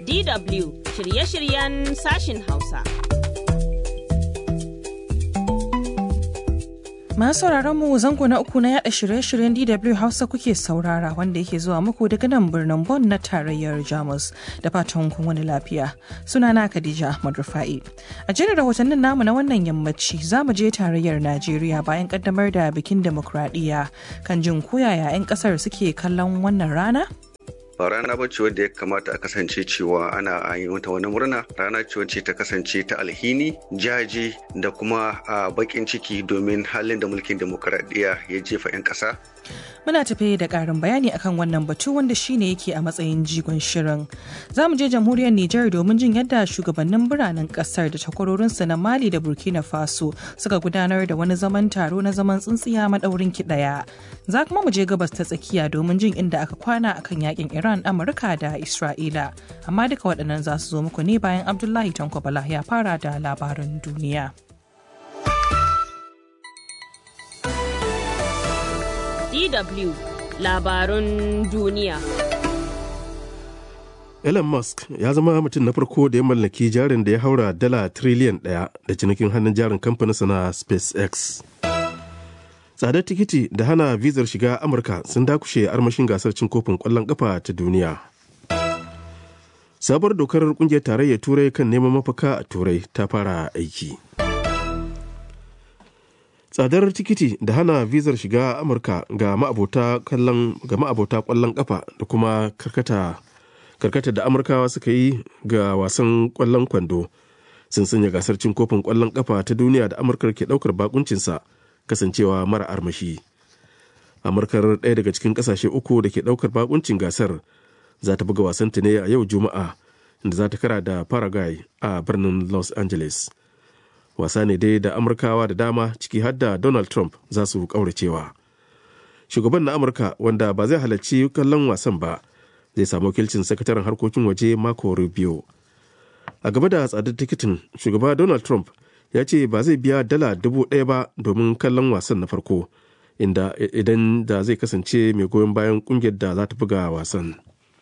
DW shirye-shiryen sashin Hausa. Masu sauraron mu zango na uku na yada shirye-shiryen DW Hausa kuke saurara wanda yake zuwa muku daga nan birnin Bonn na tarayyar Jamus da fatan kun wani lafiya. Sunana Khadija Ahmad Rufa'i. A jerin rahotannin namu na wannan yammaci za mu je tarayyar Najeriya bayan kaddamar da bikin demokradiyya kan jin koyaya 'yan kasar suke kallon wannan rana? ba rana ba ce wadda ya kamata a kasance cewa ana yi mata wani murna rana ce wacce ta kasance ta alhini jaji da kuma a bakin ciki domin halin da mulkin demokaradiyya ya jefa 'yan ƙasa Muna tafe da ƙarin bayani akan wannan batu wanda shine yake a matsayin jigon shirin. Za mu je jamhuriyar Nijar domin jin yadda shugabannin biranen ƙasar da takwarorinsu na Mali da Burkina Faso suka gudanar da wani zaman taro na zaman tsintsiya maɗaurin ki ɗaya. Za kuma mu je gabas ta tsakiya domin jin inda aka kwana akan yakin Iran, Amurka da Isra'ila. Amma duka waɗannan za su zo muku ne bayan Abdullahi Tanko Bala ya fara da labaran duniya. DW labarun duniya. Elon Musk ya zama mutum na farko da ya mallaki jarin da ya haura dala triliyan ɗaya da cinikin hannun jarin kamfaninsa na SpaceX. Tsadar tikiti da hana vizar shiga Amurka sun dakushe armashin gasar cin kofin ƙwallon ƙafa ta duniya. Sabuwar dokar ƙungiyar tarayyar Turai kan neman mafaka a Turai ta fara aiki. tsadar tikiti da hana vizar shiga amurka ga ma'abota kallon ga ma'abota kwallon kafa da kuma karkata karkata da amurkawa suka yi ga wasan kwallon kwando sun sanya gasar cin kofin kwallon kafa ta duniya da amurkar ke daukar bakuncinsa kasancewa mara armashi amurkar ɗaya daga cikin ƙasashe uku da ke daukar bakuncin gasar za ta buga wasanta ne a yau juma'a inda za ta kara da paraguay a birnin los angeles wasa ne dai da amurkawa da dama ciki har da donald trump za su kauracewa shugaban na amurka wanda ba zai halarci kallon wasan ba zai samu wakilcin sakataren harkokin waje marco rubio a gaba da tsadar tikitin shugaba donald trump ya ce ba zai biya dala dubu ɗaya ba domin kallon wasan na farko inda idan da zai kasance mai goyon bayan kungiyar da za ta buga wasan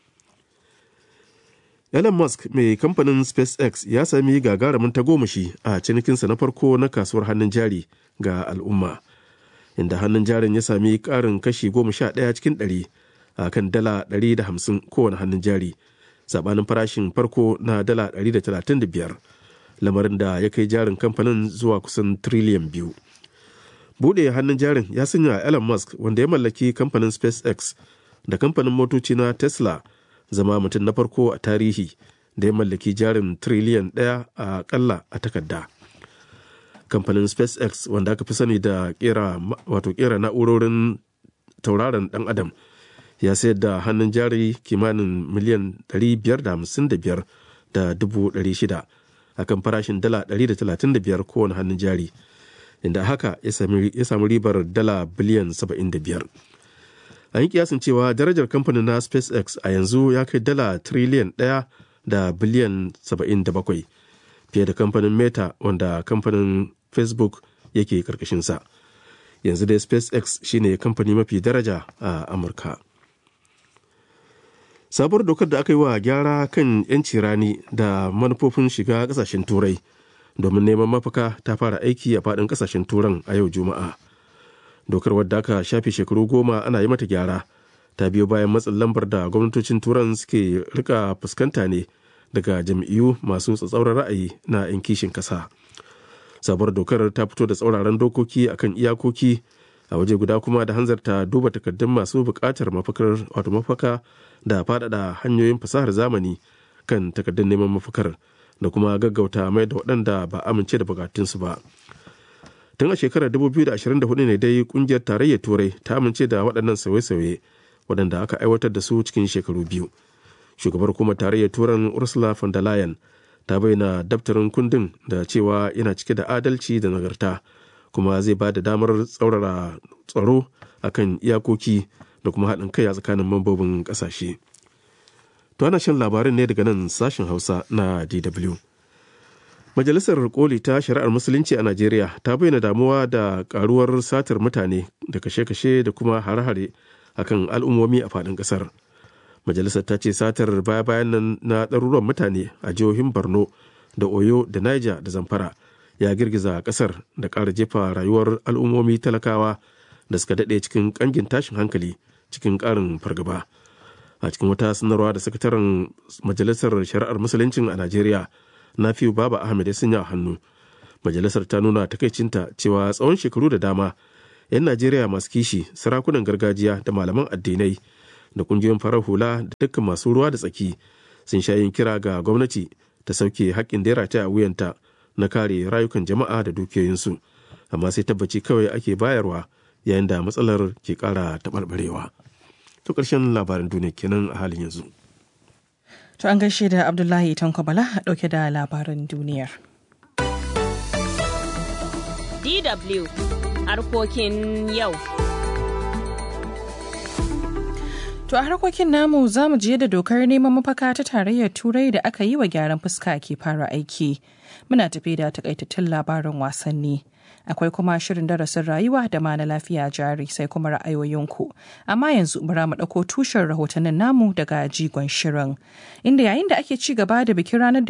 Elon Musk mai kamfanin SpaceX ya sami gagarumin tagomashi a cinikinsa na farko na kasuwar hannun jari ga al'umma, inda hannun jarin ya sami ƙarin kashi goma sha ɗaya cikin ɗari a kan dala ɗari da hamsin kowane hannun jari, saɓanin farashin farko na dala ɗari da talatin da biyar, lamarin da ya kai jarin kamfanin zuwa kusan triliyan biyu. Buɗe hannun jarin ya sanya Elon Musk wanda ya mallaki kamfanin SpaceX da kamfanin motoci na Tesla zama mutum na farko a tarihi da ya mallaki jarin triliyan ɗaya a kalla a takarda kamfanin spacex wanda aka fi sani da kera wato kera na'urorin tauraron dan adam ya sayar da hannun jari kimanin miliyan 555 da dubu shida a kan farashin dala 135 kowane hannun jari inda haka ya sami ribar dala biliyan 75 an yi kiyasin cewa darajar kamfanin na spacex a yanzu ya kai dala triliyan ɗaya da biliyan 77 fiye da kamfanin meta wanda kamfanin facebook yake karkashinsa yanzu dai spacex shine kamfani mafi daraja a amurka sabuwar dokar da aka yi wa gyara kan 'yanci rani da manufofin shiga kasashen turai domin neman mafaka ta fara aiki a faɗin kasashen turan a yau juma'a dokar wadda aka shafe shekaru goma ana yi mata gyara ta biyo bayan matsin lambar da gwamnatocin turan suke rika fuskanta ne daga jam'iyyu masu tsatsauran ra'ayi na 'yan kishin kasa sabuwar dokar ta fito da tsauraran dokoki akan iyakoki a waje guda kuma da hanzarta duba takardun masu buƙatar mafakar wato mafaka da faɗaɗa hanyoyin fasahar zamani kan takardun neman mafakar da kuma gaggauta mai da waɗanda ba amince da bukatunsu ba tun a shekarar 2024 ne dai kungiyar tarayyar turai ta amince da waɗannan sauye-sauye waɗanda aka aiwatar da su cikin shekaru biyu shugabar kuma tarayyar turan ursula von der leyen ta bayyana daftarin kundin da cewa yana cike da adalci da nagarta kuma zai ba da damar tsaurara tsaro akan iyakoki da kuma haɗin kai a tsakanin mambobin ƙasashe to ana shan labarin ne daga nan sashen hausa na dw Majalisar Koli ta Shari'ar Musulunci a Najeriya ta bayyana damuwa da karuwar satar mutane da kashe-kashe da kuma hare-hare akan al'ummomi a faɗin ƙasar. majalisar ta ce satar baya-bayan nan na ɗaruruwan mutane a jihohin borno da oyo da niger da zamfara ya girgiza ƙasar da ƙara jefa rayuwar al'ummomi talakawa da suka daɗe cikin ƙangin tashin hankali cikin ƙarin fargaba a cikin wata sanarwa da sakataren majalisar shari'ar musuluncin a najeriya nafiu baba ahmed ya sanya hannu majalisar ta nuna takaicinta cewa tsawon shekaru da dama 'yan najeriya masu kishi sarakunan gargajiya da malaman addinai da kungiyoyin farar hula da dukkan masu ruwa da tsaki sun sha yin kira ga gwamnati ta sauke haƙƙin da ya rataya a wuyanta na kare rayukan jama'a da dukiyoyinsu amma sai tabbaci kawai ake bayarwa yayin da matsalar ke ƙara taɓarɓarewa to ƙarshen labarin duniya kenan a halin yanzu To an gaishe da Abdullahi Tanko Bala ɗauke da labaran duniyar. DW harkokin yau. To a harkokin namu za mu je da dokar neman mafaka ta tarayyar turai da aka yi wa gyaran fuska ke fara aiki. Muna tafi da takaitattun labarin wasanni. Akwai kuma shirin darasin rayuwa da ma na lafiya jari sai kuma ra'ayoyinku. Amma yanzu bara mu ɗauko tushen rahotannin namu daga jigon shirin. Inda yayin da ake ci gaba da bikin ranar da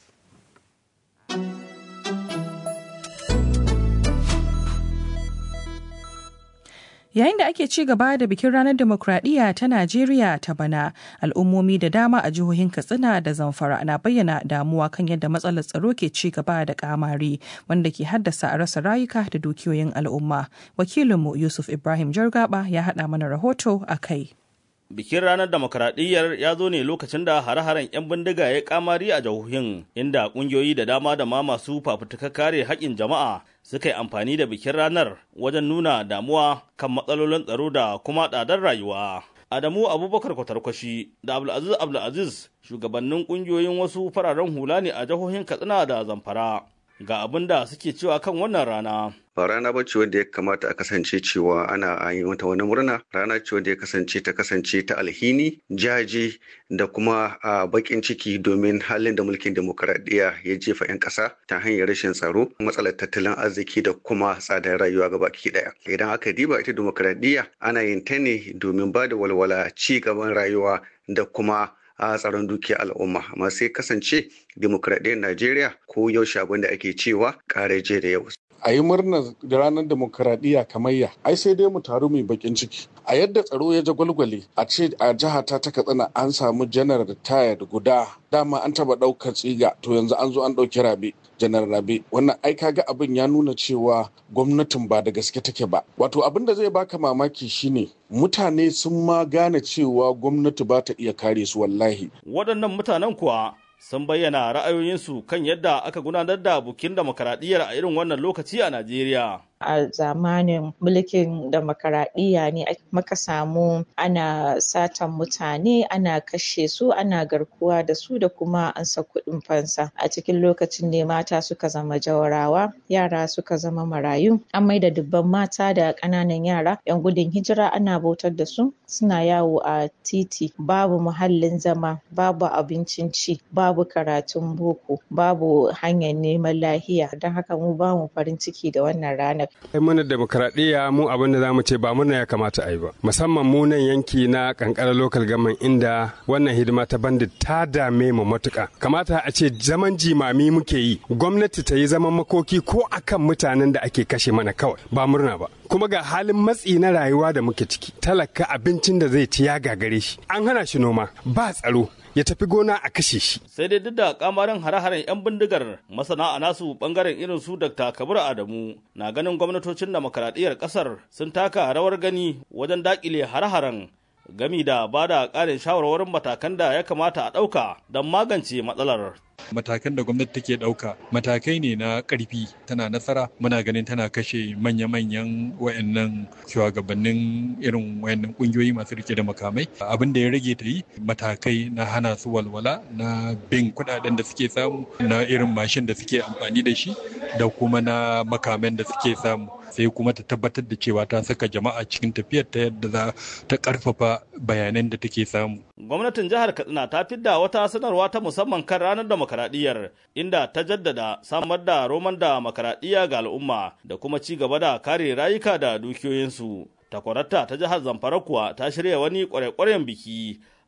Yayin da ake ci gaba da bikin ranar demokradiyya ta Najeriya ta bana, al'ummomi da dama a jihohin Katsina da Zamfara na bayyana damuwa kan yadda matsalar tsaro ke ci gaba da kamari wanda ke haddasa a rasa rayuka da dukiyoyin al'umma. Wakilinmu Yusuf Ibrahim Jargaba ya haɗa mana rahoto a kai. Bikin ranar demokradiyyar ya zo ne lokacin da hare-haren 'yan bindiga ya kamari a jihohin inda ƙungiyoyi da dama da ma masu fafutuka kare haƙƙin jama'a suka yi amfani da bikin ranar wajen nuna damuwa kan matsalolin tsaro da kuma tsadar rayuwa. Adamu Abubakar Kwatarkwashi da Abdulaziz Abdulaziz shugabannin ƙungiyoyin wasu fararen hula ne a jihohin Katsina da Zamfara. Ga abin da suke cewa kan wannan rana. ba rana ba ce wanda ya kamata a kasance cewa ana yi mata wani murna rana ce wanda ya kasance ta kasance ta alhini jaji da kuma a bakin ciki domin halin da mulkin demokaradiyya ya jefa 'yan ƙasa ta hanyar rashin tsaro matsalar tattalin arziki da kuma tsadar rayuwa gaba ki daya idan aka diba ita demokaradiyya ana yin ta ne domin ba da walwala ci gaban rayuwa da kuma a tsaron dukiyar al'umma amma sai kasance demokradiyyar najeriya ko yaushe abin da ake cewa ƙaraje da yau a yi murnar da ranar demokaradiyya kamayya ai sai dai mu taru mai bakin ciki a yadda tsaro ya jagwalgwale a ce a jiha ta ta katsina an samu janar tayar guda dama an taba daukar tsiga to yanzu an zo an dauki rabe janar rabe wannan ai kaga abin ya nuna cewa gwamnatin ba da gaske take ba wato abin da zai baka mamaki shine mutane sun ma gane cewa gwamnati ba ta iya kare su wallahi Waɗannan mutanen kuwa sun bayyana ra'ayoyinsu kan yadda aka gudanar da bukin demokaradiyyar a irin wannan lokaci a Najeriya. a zamanin mulkin demokaradiyya ne muka samu ana satan mutane ana kashe su ana garkuwa da su da kuma ansa kuɗin fansa a cikin lokacin ne mata suka zama jawarawa yara suka zama marayu an maida dubban mata da ƙananan yara 'yan gudun hijira ana bautar da su suna yawo a titi babu muhallin zama babu abincin ci babu karatun boko babu hanyar neman lahiya don haka mu ba mu farin ciki da wannan ranar Ai muna demokradiyya mu abin da za mu ce ba murna ya kamata a yi ba. Musamman mu nan yanki na kankara local government inda wannan hidima ta bandit ta dame mu matuka. Kamata a ce zaman jimami muke yi. Gwamnati ta yi zaman makoki ko akan mutanen da ake kashe mana kawai ba murna ba. Kuma ga halin matsi na rayuwa da muke ciki. Talaka abincin da zai ci ya gagare shi. An hana shi noma ba tsaro ya tafi gona a kashe shi. Sai dai duk da kamarin hare-haren 'yan bindigar masana a nasu bangaren irin su Dr. Kabir Adamu na ganin gwamnatocin demokaradiyyar kasar sun taka rawar gani wajen dakile hare-haren gami da ba da ƙarin shawarwarin matakan da ya kamata a ɗauka don magance matsalar. matakan da gwamnati take ɗauka matakai ne na ƙarfi tana nasara muna ganin tana kashe manya-manyan wayannan shugabannin irin wayannan ƙungiyoyi masu rike da makamai abin da ya rage ta yi matakai na hana su walwala na bin kuɗaɗen da suke samu na irin mashin da suke amfani da shi da kuma na makaman da suke samu sai kuma ta tabbatar da cewa ta saka jama'a cikin tafiyar ta yadda za ta karfafa bayanan da take samu. Gwamnatin jihar Katsina ta fidda wata sanarwa ta musamman kan ranar demokaradiyar inda ta jaddada samar da roman demokaradiyya ga al'umma da kuma ci gaba da kare rayuka da dukiyoyinsu. Takwararta ta jihar Zamfara kuwa ta shirya wani kware-kwaren biki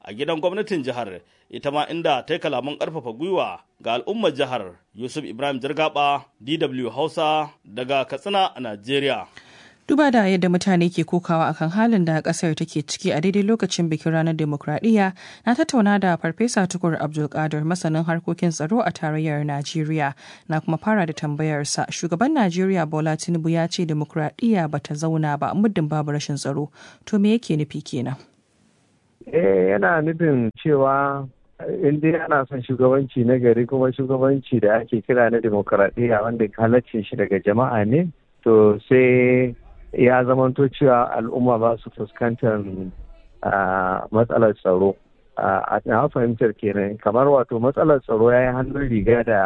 a gidan gwamnatin jihar ita ma inda ta yi kalaman ƙarfafa gwiwa ga al'ummar jihar yusuf ibrahim jirgaba dw hausa daga katsina a najeriya duba da yadda mutane ke kokawa akan halin da kasar take ciki a daidai lokacin bikin ranar demokradiyya na tattauna da farfesa tukur abdulkadir masanin harkokin tsaro a tarayyar najeriya na kuma fara da tambayarsa shugaban najeriya bola tinubu ya ce demokradiyya ba ta zauna ba muddin babu rashin tsaro to me yake nufi kenan eh yana nufin cewa in dai ana son shugabanci na gari kuma shugabanci da ake kira na demokradiyya wanda halaccin shi daga jama'a ne to sai ya zamanto cewa al'umma ba su fuskantar matsalar tsaro a na fahimtar kenan kamar wato matsalar tsaro ya yi hannun riga da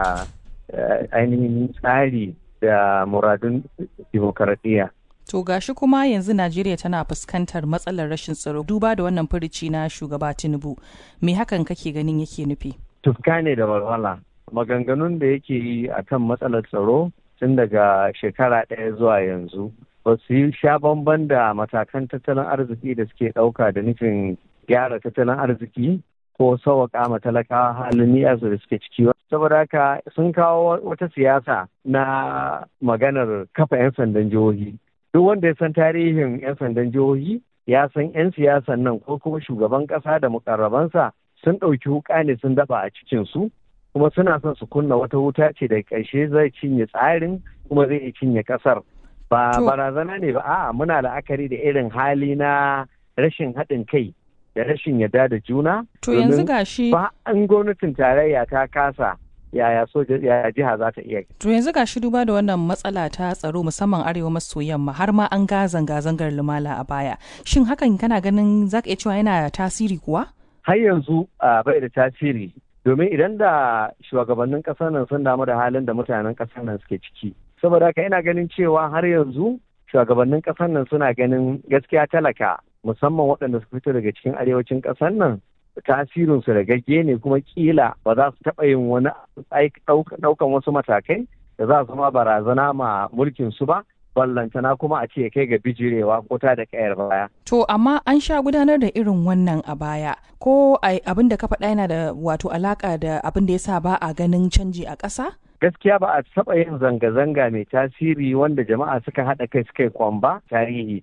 ainihin tsari da muradun demokaradiyya To gashi kuma yanzu Najeriya tana fuskantar matsalar rashin tsaro duba da wannan furici na shugaba Tinubu. Me hakan kake ganin yake nufi? Tufka ne da walwala. Maganganun da yake yi a kan matsalar tsaro tun daga shekara ɗaya zuwa yanzu ba su yi sha bamban da matakan tattalin arziki da suke ɗauka da nufin gyara tattalin arziki ko sauwaƙa ma talakawa halin niyarsu da suke ciki saboda haka sun kawo wata siyasa na maganar kafa 'yan sandan jihohi duk wanda ya san tarihin 'yan sandan jihohi ya san 'yan siyasan nan ko kuma shugaban ƙasa da mukarrabansa sun ɗauki wuƙa ne sun daba a cikinsu kuma suna son su kunna wata wuta ce da ƙarshe zai cinye tsarin kuma zai iya cinye ƙasar ba barazana ne ba a'a muna la'akari da irin hali na rashin haɗin kai da rashin yarda da juna to yanzu gashi ba an gwamnatin tarayya ta kasa yaya soja yaya jiha za ta iya to yanzu gashi duba da wannan matsala ta tsaro musamman arewa maso yamma har ma an ga zanga-zangar lumala a baya shin hakan kana ganin zaka iya cewa yana tasiri kuwa har yanzu bai da tasiri domin idan da shugabannin ƙasar nan sun damu da halin da mutanen ƙasar nan suke ciki saboda haka ina ganin cewa har yanzu shugabannin ƙasar nan suna ganin gaskiya talaka musamman waɗanda su fito daga cikin arewacin ƙasar nan tasirinsu da gagge ne kuma kila ba za su taɓa yin wani ɗaukan wasu matakai da za su ma barazana ma mulkin su ba ballantana kuma a ce kai ga bijirewa ko ta da kayar baya. To amma an sha gudanar da irin wannan a baya ko abin da ka faɗa yana da wato alaka da abin da ya sa ba a ganin canji a ƙasa? Gaskiya ba a taɓa yin zanga-zanga mai tasiri wanda jama'a suka haɗa kai suka yi kwamba tarihi.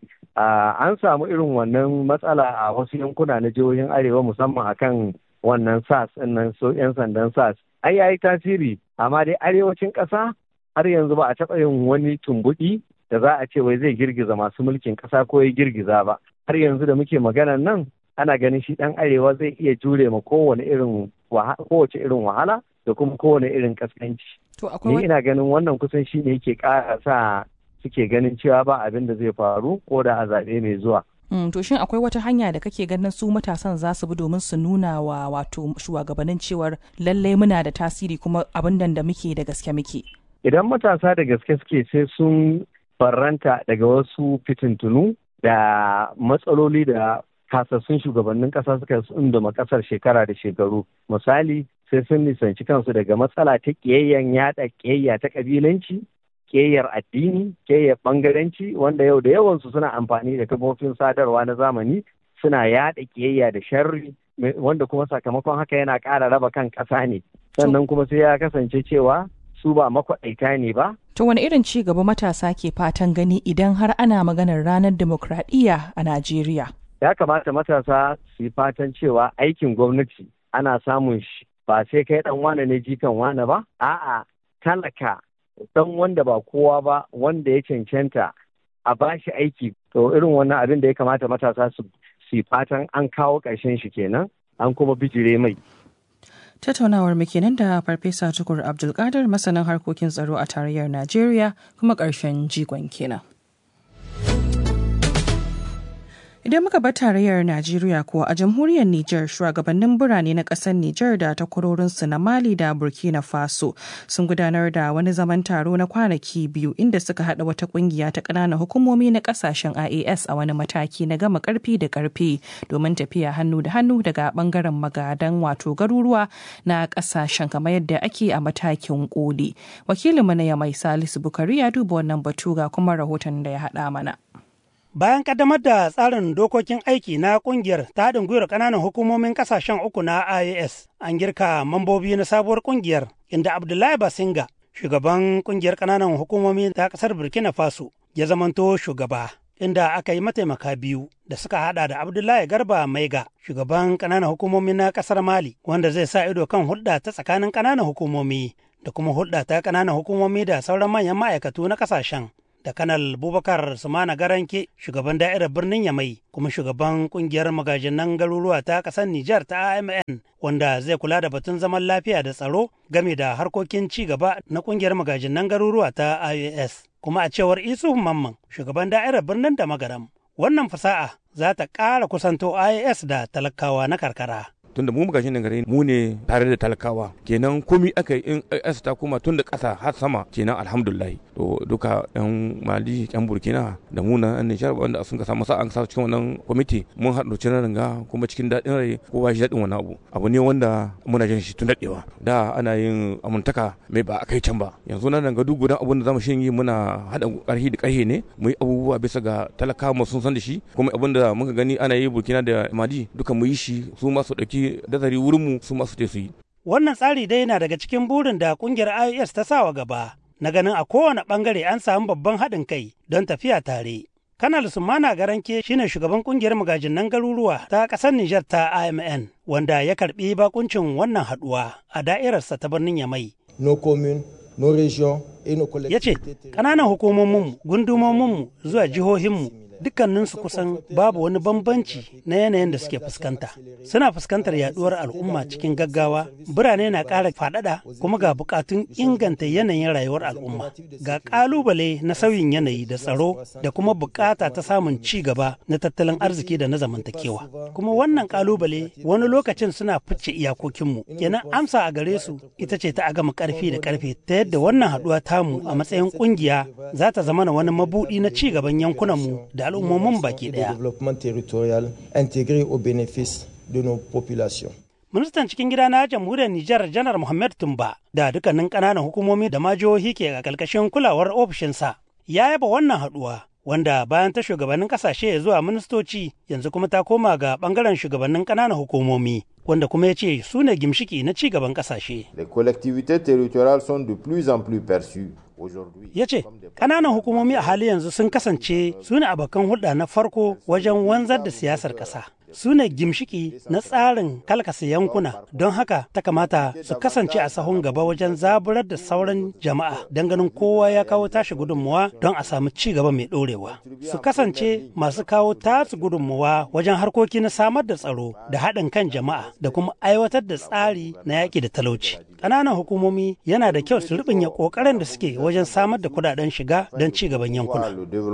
An samu irin wannan matsala a wasu yankuna na jihohin Arewa musamman akan wannan SAS nan so 'yan sandan SAS. Ai yayi tasiri amma dai arewacin ƙasa har yanzu ba a taɓa yin wani tumbuɗi da za a ce wai zai girgiza masu mulkin ƙasa ko ya girgiza ba har yanzu da muke maganan nan ana ganin shi ɗan arewa zai iya jure ma kowane irin kowace irin wahala da kuma kowane irin kaskanci. Ni ina ganin wannan kusan shi ne yake ƙara sa suke ganin cewa ba abin da zai faru ko da a zaɓe mai zuwa. Mm, to shin akwai wata hanya da kake ganin su matasan za su bi domin su nuna wa wato shugabannin cewar lallai muna da tasiri kuma abin da muke da gaske muke. Idan matasa da gaske suke sai sun farranta daga wasu fitintunu da matsaloli da kasassun shugabannin ƙasa suka tsunduma ƙasar shekara da shekaru misali sai sun nisanci kansu daga matsala ta ƙiyayyen yaɗa ƙiyayya ta ƙabilanci ƙiyayyar addini ƙiyayyar ɓangaranci wanda yau da yawansu suna amfani da kafofin sadarwa na zamani suna yaɗa ƙiyayya da sharri wanda kuma sakamakon haka yana ƙara raba kan ƙasa ne sannan kuma sai ya kasance cewa su ba makwaɗaita ne ba. To wani irin ci gaba matasa ke fatan gani idan har ana maganar ranar demokradiyya a Najeriya? Ya kamata matasa su yi fatan cewa aikin gwamnati ana samun shi ba sai kai ɗan wane ne jikan wane ba, a'a talaka ɗan wanda ba kowa ba wanda ya cancanta a ba shi aiki. To irin wannan abin da ya kamata matasa su yi fatan an kawo ƙarshen shi kenan an kuma bijire mai. Tattaunawar mu kenan da Farfesa Tukur Abdulkadir masanin harkokin tsaro a tarayyar Najeriya kuma ƙarshen jigon kenan. Idan muka bar tarayyar Najeriya kuwa a jamhuriyar Nijar shugabannin birane na ƙasar Nijar da takwarorinsu na Mali da Burkina Faso sun gudanar da wani zaman taro na kwanaki biyu inda suka haɗa wata ƙungiya ta ƙananan hukumomi na ƙasashen IAS a wani mataki na gama ƙarfi da ƙarfi domin tafiya hannu da hannu daga ɓangaren magadan wato garuruwa na ƙasashen kamar yadda ake a matakin ƙoli. Wakilinmu na Yamai Salisu Bukari ya duba wannan batu ga kuma rahoton da ya haɗa mana. Bayan kaddamar da tsarin dokokin aiki na kungiyar ta haɗin gwiwar ƙananan hukumomin ƙasashen uku na IAS, an girka mambobi na sabuwar kungiyar inda Abdullahi Basinga, shugaban kungiyar ƙananan hukumomi ta ƙasar Burkina Faso, ya zamanto shugaba. Inda aka yi mataimaka biyu da suka hada da Abdullahi Garba Maiga, shugaban ƙananan hukumomi na ƙasar Mali, wanda zai sa ido kan hulɗa ta tsakanin ƙananan hukumomi da kuma hulɗa ta ƙananan hukumomi da sauran manyan ma'aikatu na ƙasashen. da kanal bubakar sumana garanke shugaban da'irar birnin yamai kuma shugaban kungiyar magajinan garuruwa ta kasar nijar ta amn wanda zai kula da batun zaman lafiya da tsaro game da harkokin ci gaba na kungiyar magajinan garuruwa ta ios kuma a cewar isu mamman shugaban da'irar birnin da magaram wannan fasa'a za ta ƙara kusanto ios da talakawa na karkara tunda mu muka shine gare mu ne tare da talakawa kenan komi aka yi in AS ta koma tun da ƙasa har sama kenan alhamdulillah to duka yan mali yan burkina da mu na yan nijar wanda sun ka samu sa'an sa cikin wannan kwamiti mun haɗu cikin ranga kuma cikin daɗin rai kowa shi daɗin wani abu abu ne wanda muna jin shi tun daɗewa da ana yin amuntaka mai ba a kai can ba yanzu nan ga duk gudan abun da zamu shin yi muna haɗa ƙarfi da ƙarfe ne mu yi abubuwa bisa ga talakawa mu sun san da shi kuma abun da muka gani ana yi burkina da mali duka mu yi shi su ma su ɗauki dazari wurinmu su masu te su yi. Wannan tsari dai na daga cikin burin da kungiyar IOS ta sawa gaba na ganin a kowane bangare an samu babban haɗin kai don tafiya tare. Kanal Sumana Garanke shine shugaban kungiyar magajinan garuruwa ta ƙasar Nijar ta IMN wanda ya karɓi bakuncin wannan haɗuwa a da'irarsa ta birnin Yamai. No commune, no region, ya ce ƙananan hukumominmu gundumominmu zuwa jihohinmu dukkaninsu kusan babu wani bambanci na yanayin da suke fuskanta suna fuskantar yaduwar al'umma cikin gaggawa birane na ƙara faɗaɗa kuma ga buƙatun inganta yanayin rayuwar al'umma ga ƙalubale na sauyin yanayi da tsaro da kuma buƙata ta samun ci gaba na tattalin arziki da na zamantakewa kuma wannan ƙalubale wani lokacin suna fice iyakokinmu kenan amsa a gare su ita ce ta agama ƙarfi da ƙarfe ta yadda wannan haɗuwa tamu a matsayin ƙungiya za ta zama wani mabuɗi na ci gaban yankunanmu da al'ummomin baki ɗaya. Ministan cikin gida na jamhuriyar Nijar Janar Muhammad Tumba da dukkanin ƙananan hukumomi da ma jihohi ke a ƙarƙashin kulawar ofishinsa ya yaba wannan haɗuwa wanda bayan ta shugabannin ƙasashe zuwa ministoci yanzu kuma ta koma ga ɓangaren shugabannin ƙananan hukumomi wanda kuma ya ce su ne gimshiki na ci gaban ƙasashe. Les collectivités territoriales sont de plus en plus perçues ya ce ƙananan hukumomi a hali yanzu sun kasance su ne abokan hulɗa na farko wajen wanzar da siyasar ƙasa su ne gimshiki na tsarin kalkasa yankuna don haka ta kamata su kasance a sahun gaba wajen zaburar da sauran jama'a don ganin kowa ya kawo tashi gudunmuwa don a samu ci gaba mai ɗorewa su kasance masu kawo tasu gudunmuwa wajen harkoki na samar da tsaro da haɗin kan jama'a da kuma aiwatar da tsari na yaƙi da talauci ƙananan hukumomi yana da kyau su ruɓanya ƙoƙarin da suke wajen samar da kuɗaɗen shiga don ci gaban yankuna.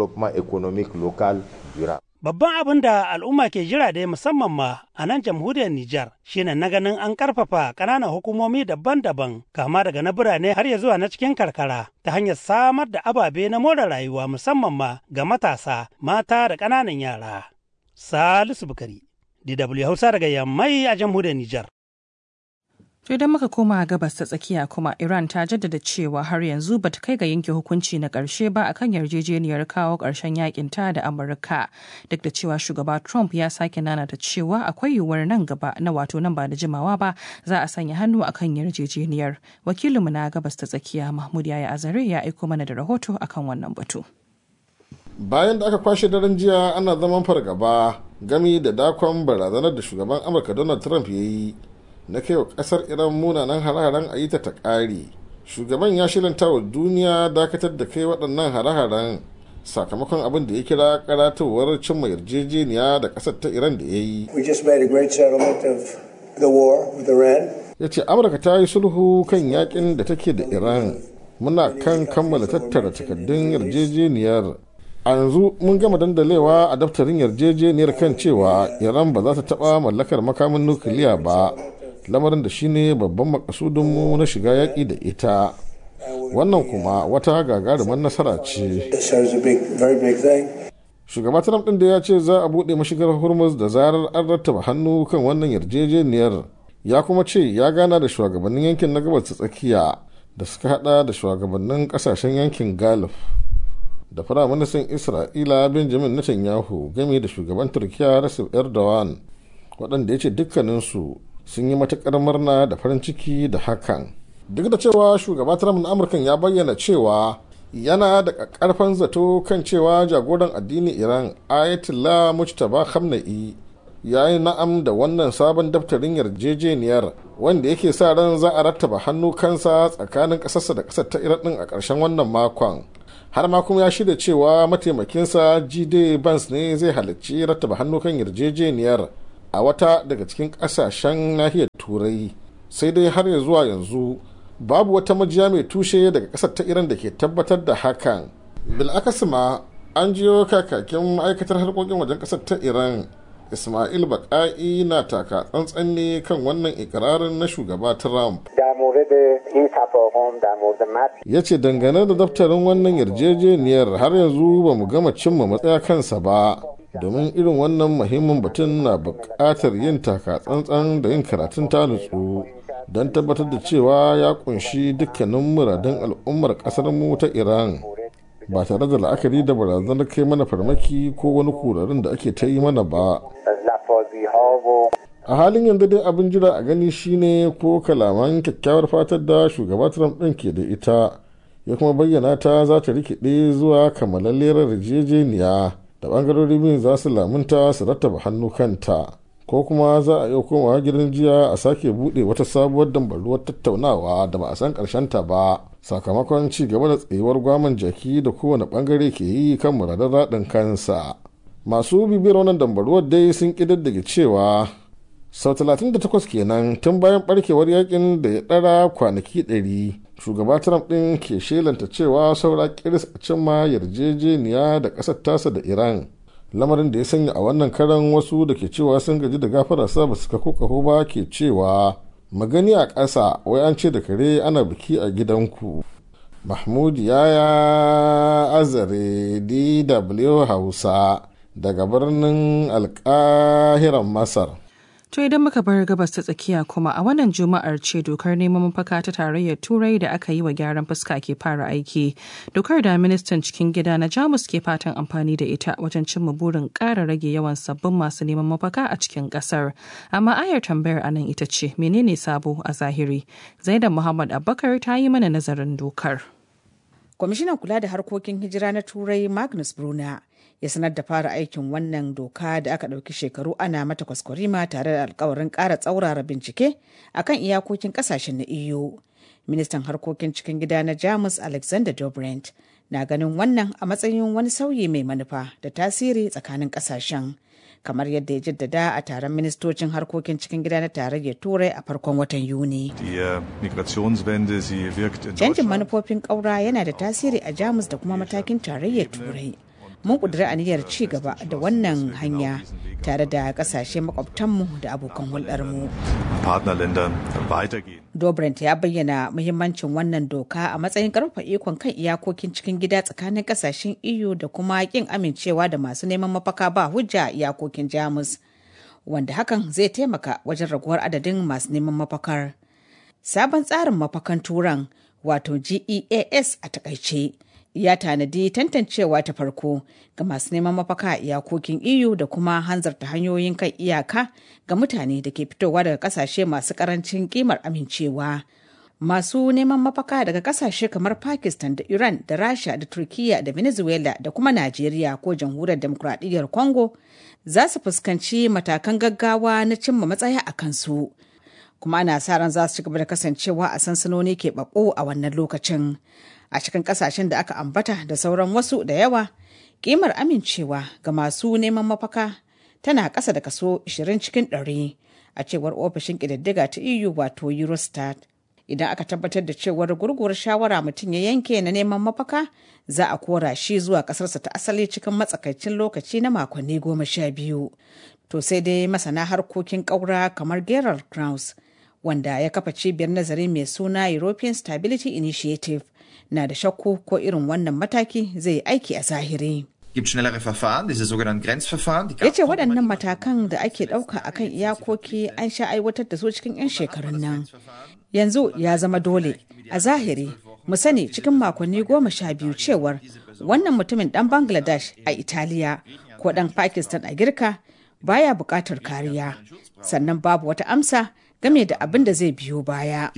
Babban abin da al'umma ke jira dai musamman ma a nan jamhuriyar Nijar shine na ganin an karfafa ƙananan hukumomi daban-daban kama daga na birane har ya zuwa na cikin karkara ta hanyar samar da ababe na more rayuwa musamman ma ga matasa, mata da ƙananan yara. Salisu Bukari, DW Hausa daga Yammai a jamhuriyar Nijar. To idan muka koma gabas ta tsakiya kuma Iran ta jaddada cewa har yanzu ba ta kai ga yanke hukunci na ƙarshe ba akan yarjejeniyar kawo ƙarshen yakin ta da Amurka duk da cewa shugaba Trump ya sake nanata cewa akwai yiwuwar nan gaba na wato nan ba da jimawa ba za a sanya hannu akan yarjejeniyar. Wakilinmu na gabas ta tsakiya Mahmud Yaya Azare ya aiko mana da rahoto akan wannan batu. Bayan da aka kwashe daren jiya ana zaman fargaba gami da dakon barazanar da shugaban Amurka Donald Trump ya yi na kai wa kasar iran munanan hare-haren a yi ta ta ƙare shugaban ya shilanta wa duniya dakatar da kai waɗannan hare-haren sakamakon abin da ya kira karatowar cimma yarjejeniya da ƙasar ta iran da ya yi ya ce amurka ta yi sulhu kan yakin da take da iran muna kan kammala tattara takardun yarjejeniyar a yanzu mun gama dandalewa a daftarin yarjejeniyar kan cewa iran ba za ta taɓa mallakar makamin nukiliya ba lamarin da shine babban makasudinmu na shiga yaƙi da ita wannan kuma wata gagarumar nasara ce shugaba trump ɗin da ya ce za a buɗe mashigar hormuz da zarar an rattaba hannu kan wannan yarjejeniyar ya kuma ce ya gana da shugabannin yankin na gabas ta tsakiya da suka hada da shugabannin kasashen yankin gulf da firaministan isra'ila benjamin netanyahu game da shugaban turkiya recep erdogan waɗanda ya ce dukkaninsu sun yi matuƙar murna da farin ciki da hakan duk da cewa shugaba trump na amurkan ya bayyana cewa yana da ƙarfan zato kan cewa jagoran addinin iran ayatollah mujtaba khamenei ya yi na'am da wannan sabon daftarin yarjejeniyar wanda yake sa ran za a rattaba hannu kansa tsakanin ƙasarsa da ƙasar ta iran din a ƙarshen wannan makon har ma kuma ya shirya cewa mataimakinsa jide bans ne zai halarci rattaba hannu kan yarjejeniyar a wata daga cikin ƙasashen nahiyar turai sai dai har ya zuwa yanzu babu wata majiya mai tushe daga ƙasar ta iran da ke tabbatar da hakan bil'akasima an jiyo kakakin ma'aikatar harkokin wajen ƙasar ta iran ismail baƙa'i na taka tsantsan ne kan wannan ikirarin na shugaba trump ya ce dangane da daftarin wannan yarjejeniyar har yanzu ba mu gama cimma matsaya kansa ba domin irin wannan muhimmin batun na buƙatar yin taka tsantsan da yin karatun ta nutsu don tabbatar da cewa ya kunshi dukkanin muradun al'ummar ƙasar mu ta iran ba tare da la'akari da barazanar kai mana farmaki ko wani kurarin da ake ta yi mana ba a halin yanzu dai abin jira a gani shine ko kalaman kyakkyawar fatar da shugaba trump ɗin ke da ita ya kuma bayyana ta za ta rikide zuwa kamalalliyar yarjejeniya da bangarori biyun za su lamunta su rattaba hannu kanta ko kuma za a iya komawa gidan jiya a sake buɗe wata sabuwar dambaruwar tattaunawa da ba a san ta ba sakamakon ci gaba da tsayuwar gwaman jaki da kowane bangare ke yi kan muradar raɗin kansa masu bibiyar wannan dambaruwar dai sun ƙididdige cewa sau 38 kenan tun bayan barkewar yakin da ya ɗara kwanaki 100 shugaba trump ɗin ke shelanta cewa saura kiris a cimma yarjejeniya da ƙasar tasa da iran lamarin da ya sanya a wannan karan wasu da ke cewa sun gaji da gafararsa ba su kako kaho ba ke cewa magani a ƙasa wai an ce da kare ana biki a gidanku mahmud yaya azare dw hausa daga birnin alkahiran masar To idan muka bar gabas ta tsakiya kuma a wannan juma'ar ce dokar neman mafaka ta tarayyar turai da aka yi wa gyaran fuska ke fara aiki. Dokar da ministan cikin gida na Jamus ke fatan amfani da ita wajen cimma burin ƙara rage yawan sabbin masu neman mafaka a cikin ƙasar. Amma ayar tambayar anan ita ce menene sabo a zahiri? Zaidan Muhammad Abubakar ta yi mana nazarin dokar. Kwamishinan kula da harkokin hijira na Turai Magnus Bruna ya sanar da fara aikin wannan doka da aka ɗauki shekaru ana mata kwaskwarima tare da alkawarin ƙara tsaurara bincike akan iyakokin ƙasashen na EU. Ministan harkokin cikin gida na Jamus Alexander Dobrindt na ganin wannan a matsayin wani sauyi mai manufa da tasiri tsakanin ƙasashen. kamar yadda ya jaddada a taron ministocin harkokin cikin gida na tarayyar turai a farkon watan yuni canjin manufofin ƙaura yana da tasiri a jamus da kuma matakin tarayyar turai mun ƙudiri aniyar ci gaba da wannan hanya tare da ƙasashe makwabtanmu da abokan hulɗarmu. Dobrindt ya bayyana muhimmancin wannan doka a matsayin ƙarfafa ikon kan iyakokin cikin gida tsakanin ƙasashen EU da kuma ƙin amincewa da masu neman mafaka ba hujja a iyakokin Jamus, wanda hakan zai taimaka wajen raguwar adadin masu neman mafakar. Sabon tsarin mafakan turan wato GEAS a takaice. ya tanadi tantancewa ta farko ga masu neman mafaka a iyakokin EU da kuma hanzarta hanyoyin kan iyaka ga mutane da ke fitowa daga kasashe masu karancin kimar amincewa. Masu neman mafaka daga kasashe kamar Pakistan da Iran da Rasha da Turkiya da Venezuela da kuma Najeriya ko Jamhuriyar Demokuraɗiyyar Congo za su fuskanci matakan gaggawa na cimma matsaya a kansu. Kuma ana sa ran za su ci gaba da kasancewa a sansanoni keɓaɓɓu a wannan lokacin. a cikin kasashen da aka ambata da sauran wasu da yawa kimar amincewa ga masu neman mafaka tana ƙasa da kaso 20 cikin 100 a cewar ofishin ƙididdiga ta eu wato eurostat idan aka tabbatar da cewar gurguwar shawara mutum ya yanke na neman mafaka za a kora shi zuwa ƙasarsa ta asali cikin matsakaicin lokaci na makonni goma sha biyu to sai dai masana harkokin ƙaura kamar gerald kraus wanda ya kafa cibiyar nazari mai suna european stability initiative na da shakku ko irin wannan mataki zai yi aiki a zahiri. Ya ce waɗannan matakan da ake ɗauka a kan iyakoki an sha aiwatar da su cikin 'yan shekarun nan. Yanzu ya zama dole a zahiri mu sani cikin makonni goma sha biyu cewar wannan mutumin dan bangladesh a italiya ko dan pakistan a girka baya buƙatar kariya sannan babu wata amsa game da abin da zai biyo baya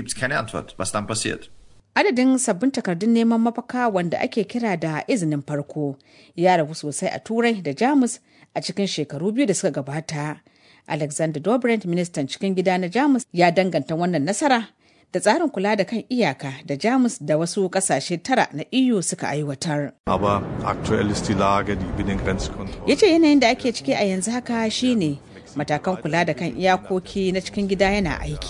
adadin sabbin takardun neman mafaka wanda ake kira da izinin farko ya ragu sosai a turai da jamus a cikin shekaru biyu da suka gabata alexander dobrindt ministan cikin gida na jamus ya danganta wannan nasara da tsarin kula da kan iyaka da jamus da wasu kasashe tara na eu suka aiwatar ya ce yanayin da ake ciki a yanzu haka shine matakan kula da kan iyakoki na cikin gida yana aiki